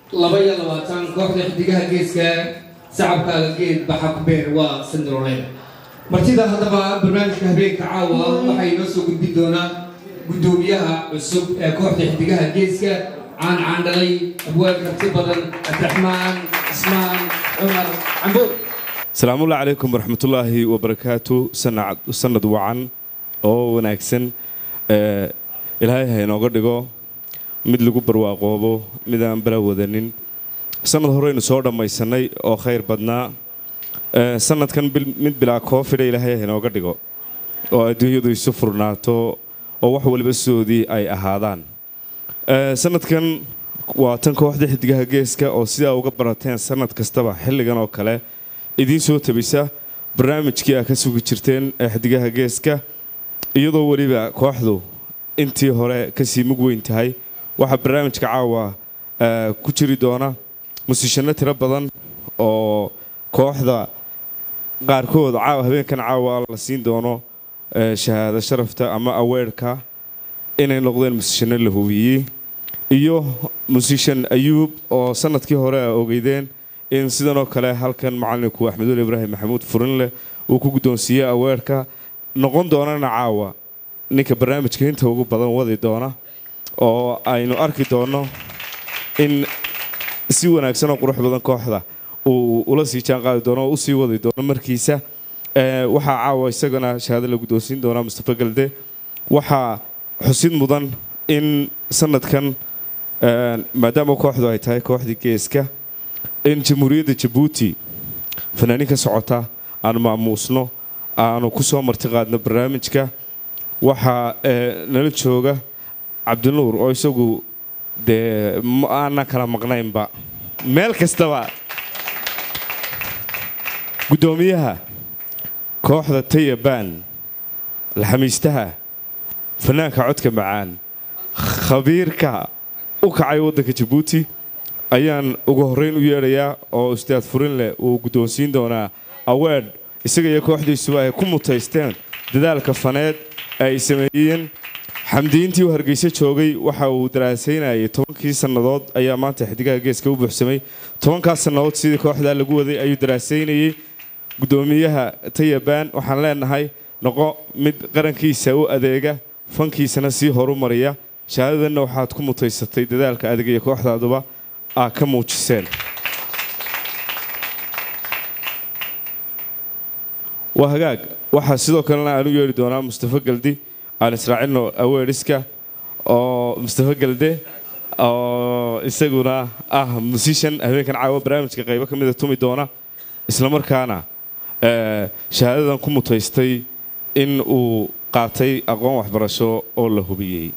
laba iyo labaatan kooxda xidigaha geeska sacabkaaga geed baxa ku beer waa sandroleed martida haddaba barnaamijka habeenka caawa waxay inoo soo gudbin doonaa guddoomiyaha cusub ee kooxda xidigaha geeska caan caandhalay abwaal karti badan abdiraxmaan cismaan cumar camboor asalaamullahi calaykum waraxmatullaahi wabarakaatu sanad wacan oo wanaagsan ilaahay ha inooga dhigo mid lagu barwaaqoobo mid aan bala wadanin sanad horeynu soo dhammaysanay oo khayr badnaa sanadkan mid bilaa koofida ilaahay ha inooga dhigo oo adduunyadu isu furnaato oo wax waliba soodii ay ahaadaan sanadkan waa tan kooxda xidigaha geeska oo sidaa uga barateen sanad kastaba xilligan oo kale idiin soo tabisa barnaamijkii aa ka sugi jirteen ee xidigaha geeska iyadoo weliba kooxdu intii hore kasii mug weyn tahay waxaa barnaamijka caawa ku jiri doona musiishano tiro badan oo kooxda qaarkood caawa habeenkan caawa la siin doono shahaado sharafta ama aweerhka inay noqdeen musiishano la hubiyey iyo musiishan ayuub oo sanadkii hore a ogeydeen in sidanoo kale halkan macalinku axmedul ibraahim maxamuud furinleh uu ku guddoonsiiyey aweerhka noqon doonana caawa ninka barnaamijka inta ugu badan wadi doona oo aynu arki doonno in si wanaagsan oo qurux badan kooxda uu ula sii jaanqaadi doono oo usii wadi doono markiisa waxaa caawa isagana shahaado la guddoonsiin doonaa mustafa galde waxaa xusid mudan in sanadkan maadaama kooxdu ay tahay kooxdii geeska in jamhuuriyadda jabuuti fanaaniin ka socota aanu maamuusno aanu ku soo marti qaadno barnaamijka waxaa nala jooga cabdinuur oo isagu dee aanan kala maqnaynba meel kastaba guddoomiyaha kooxda tayabaan alxamiistaha fanaanka codka macaan khabiirka u kacay waddanka jabuuti ayaan ugu horrayn u yeedhayaa oo ustaad furinleh uu guddoonsiin doonaa aweedh isaga iyo kooxdiisuba ay ku mutaysteen dadaalka faneed ay sameeyeen xamdiintii u hargeysa joogay waxa uu daraasaynayay tobankii sannadood ayaa maanta xidigaha geeska u buuxsamay tobankaas sannadood sidii kooxdaa lagu waday ayuu daraasaynayey guddoomiyaha tayabaan waxaan leenahay noqo mid qarankiisa u adeega fankiisana sii horumariya shahaadadanna waxaad ku mutaysatay dadaalka adig iyo kooxdaaduba aa ka muujiseen waa hagaag waxaa sidoo kalena aan u yeedhi doonaa mustafa galdi aan israacino aweeriska oo mustafa galde oo isaguna ah musiishan habeenkan caawa barnaamijka qaybo ka mida tumi doona islamarkaana shahaadadan ku mutaystay in uu qaatay aqoon waxbarasho oo la hubiyey